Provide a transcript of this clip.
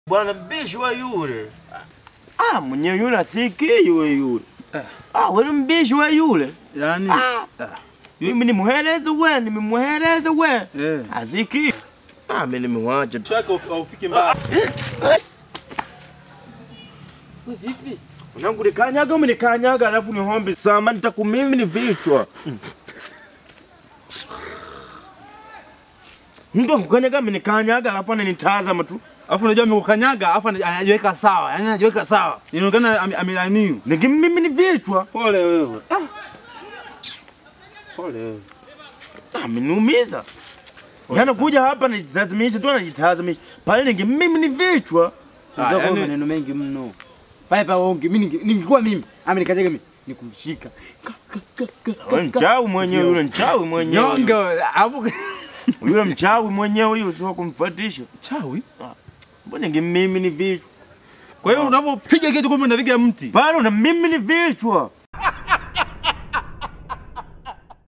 Bwana mbishi wa yule. Ah, mwenye yule asikii yule yule. Ah, wewe mbishi wa yule. Yaani Ah. Mimi nimuheleze we, nimemuheleze we. eh. Asikii. Ah, mimi nimemwacha tu. Chako aufiki mbali. Vipi? Unangu nikanyaga ume nikanyaga alafu ni hombe sama nitakumimi ni vichwa. Mtu akukanyaga ame nikanyaga alafu ananitazama tu. Alafu unajua amekukanyaga, alafu ana- anajiweka sawa. Yaani anajiweka sawa. Inaonekana ame- amelaniwa. Niki mimi ni vichwa. Pole wewe. Pole wewe. Ameniumiza. Yana kuja hapa nijitazimisha tu anajitazimisha. Pale ninge mimi ni vichwa. Ah, Ndio yaani- maneno mengi mno. Pale pa ongi mimi ninge- ningekuwa mimi amenikajaga mimi nikumshika. Wewe mchawi mwenyewe yule mchawi mwenyewe. Nyonga wewe. Hapo Yule mchawi mwenyewe yule sio kumfuatisha. chawi. Mbona ninge mimi ni vichwa. Kwa hiyo unapopiga kitu kumbe unapiga mti. Pale una mimi ni vichwa.